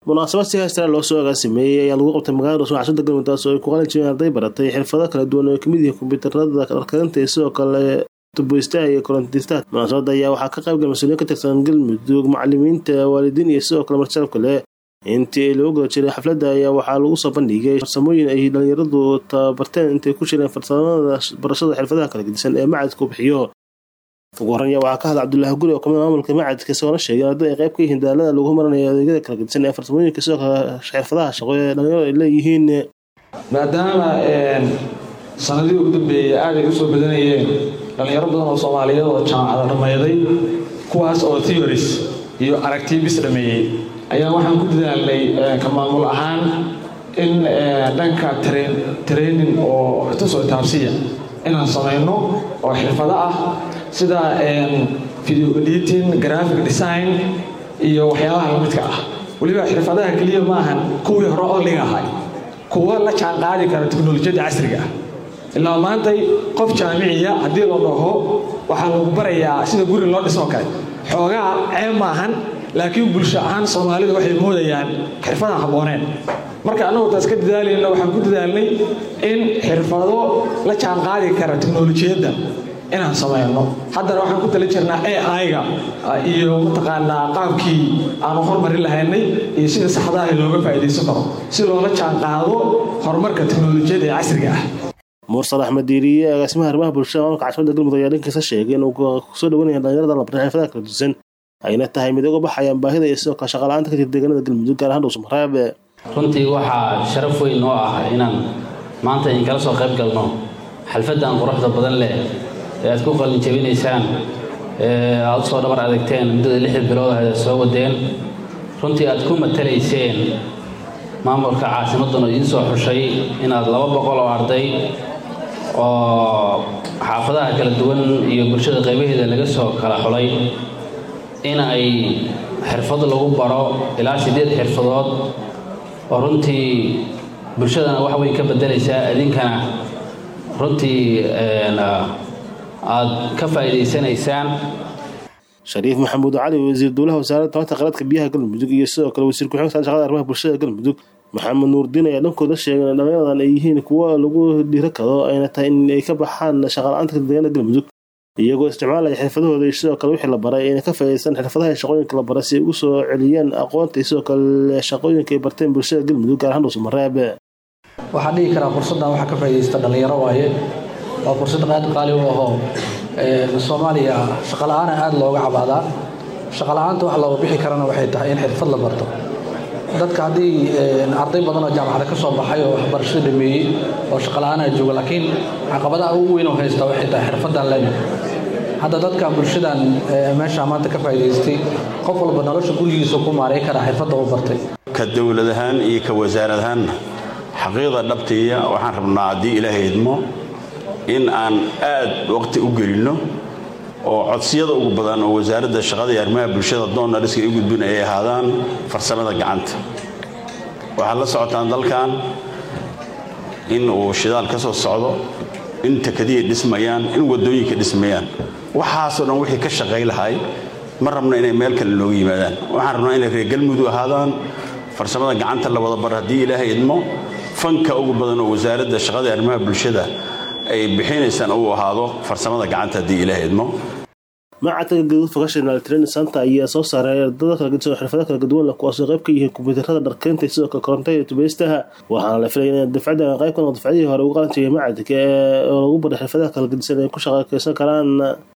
munaasabad si heestaraa loo soo agaasimeeyey ayaa lagu qabtay magaalada dhuusmo cashada galmudug taas oo ay ku qalin jireen arday baratay xirfado kala duwan oo ay kamid yihiin kombiyuutarada dharkarinta iyo sidoo kale tuboystaha iyo korontistaha munaasabada ayaa waxaa ka qaybgal mas-uuliyiin ka tirsan galmudug macalimiinta waalidiin iyo sidoo kale marsalab kale intii lagu guda jiray xafladda ayaa waxaa lagu soo bandhigay farsamooyin ay dhalinyaradu tababarteen intay ku jireen farsamada barashada xirfadaha kala gedisan ee macadku bixiyo ugu horreya waxaa ka hadla cabdulaahi guri oo kamid maamulka macadka isagoona sheegay arday ay qayb ka yihiin daalada lagu maranayo adeegyada kala gedisan ee farsamooyinka sidoo kale xirfadaha shaqo ee dhalinyaradu ay leeyihiin maadaama sanadihii ugu dambeeyey aaday u soo badanayeen dhallinyaro badan oo soomaaliyeed oo jaamacada dhammayday kuwaas oo theories iyo aragtibis dhameeyey ayaa waxaan ku dadaalnay ka maamul ahaan in dhanka training oo tusoo taabsiya inaan samayno oo xirfado ah sida video editing graphic design iyo waxyaabaha lamidka ah weliba xirfadaha keliya maahan kuwii hore oo liga ahay kuwa la jaan qaadi kara teknolojiyadda casriga ah ilaa maantay qof jaamiciya haddii la dhaho waxaa lagu barayaa sida guri loo dhisoo kale xoogaa ceeb maahan laakiin bulsho ahaan soomaalidu waxay moodayaan xirfadaan habbooneen marka annagu taas ka dadaalayna waxaan ku dadaalnay in xirfado la jaan qaadi kara teknolojiyadda inaan samayno haddana waxaan ku tala jirnaa ai-ga iyo mataqaanaa qaabkii aanu hormarin lahaynay iyo sida saxdaah looga faa'iidaysan karo si loola jaan qaado horumarka teknolojiyadda ee casriga ah mursal axmed diiriye agaasimaha arrimaha bulshada maamulka caasimada galmudug ayaa dhankiisa sheegay inuu kusoo dhawanaya dhalinyarada la bartay xirfadaha kala dusan ayna tahay mid uga baxayaan baahida iyo sidoo kale shaqala-aanta ka jirta deegaanada galmudug gaar ahaan dhuusamareeb runtii waxaa sharaf weyn noo ah inaan maanta idin kala soo qayb galno xalfaddan quruxda badan leh ee aad ku qalin jabinaysaan ee aad usoo dhabar adagteen muddada lixda bilood ah soo wadeen runtii aad ku matalayseen maamulka caasimadduna idiin soo xushay inaad laba boqol oo arday oo xaafadaha kala duwan iyo bulshada qaybaheeda laga soo kala xulay in ay xirfad lagu baro ilaa siddeed xirfadood oo runtii bulshadana wax weyn ka beddelaysaa idinkana runtii aad ka faa'iidaysanaysaan shariif maxamuud cali wasiir dowlaha wasaaradda tamarta qaradka biyaha galmudug iyo sidoo kale wasiir ku-xigeenka shaqada arrimaha bulshada galmudug maxamed nuurdiin ayaa dhankooda sheegay in dhallinyaradan ay yihiin kuwo lagu dhiiro kado ayna tahay in ay ka baxaan shaqala-aanta deegaanada galmudug iyagoo isticmaalaya xirfadahooda iyo sidoo kale wixii la baray ayna ka faa'iidaysan xirfadaha shaqooyinka la baray si ay ugu soo celiyaan aqoonta iyo sidoo kale shaqooyinka ay barteen bulshada galmudug gaar ahaan dhuusamareeb waxaan dhihi karaa fursaddan waxaa ka faa'iidaysta dhallinyaro waaye waa fursad aad qaali u ahoo soomaaliya shaqala-aana aada looga cabaadaa shaqala-aanta wax looga bixi karana waxay tahay in xirfad la barto dadka haddii arday badan oo jaamacada ka soo baxay oo waxbarashada dhameeyey oo shaqala-aanaa jooga laakiin caqabadaha ugu weyn oo haysta waxay tahay xirfaddan leena hadda dadka bulshadan meesha maanta ka faa'iidaystay qof walba nolosha gurigiisa ku maaray karaa xirfadda uu bartay ka dowlad ahaan iyo ka wasaarad ahaanna xaqiiqda dhabtiiya waxaan rabnaa haddii ilaahay idmo in aan aad waqti u gelinno oo codsiyada ugu badan oo wasaaradda shaqada iyo arrimaha bulshada doonariska i gudbin ay ahaadaan farsamada gacanta waxaad la socotaan dalkan in uu shidaal ka soo socdo in takadiya dhismayaan in waddooyinka dhismayaan waxaasoo dhan wixii ka shaqay lahay ma rabno inay meel kale looga yimaadaan waxaan rabnaa inay reer galmudug ahaadaan farsamada gacanta la wada bar haddii ilaahay idmo fanka ugu badan oo wasaaradda shaqada iyo arrimaha bulshada ay bixinaysaan uu ahaado farsamada gacanta haddii ilaah idmo macadka gaduud vocational training center ayaa soo saaray ardada kala gedisan oo xirfado kala gaduwan leh kuwaasoo qayb ka yihiin kombiyuutarada dharkeynta iyo sidoo kale korontada iyo tubeystaha waxaana la filaya in dafcadda qayb ka noqdo dafcadihii hore ugu qalan jiray macadka oo lagu baray xirfadaha kala gedisan ay ku shaqakeysan karaan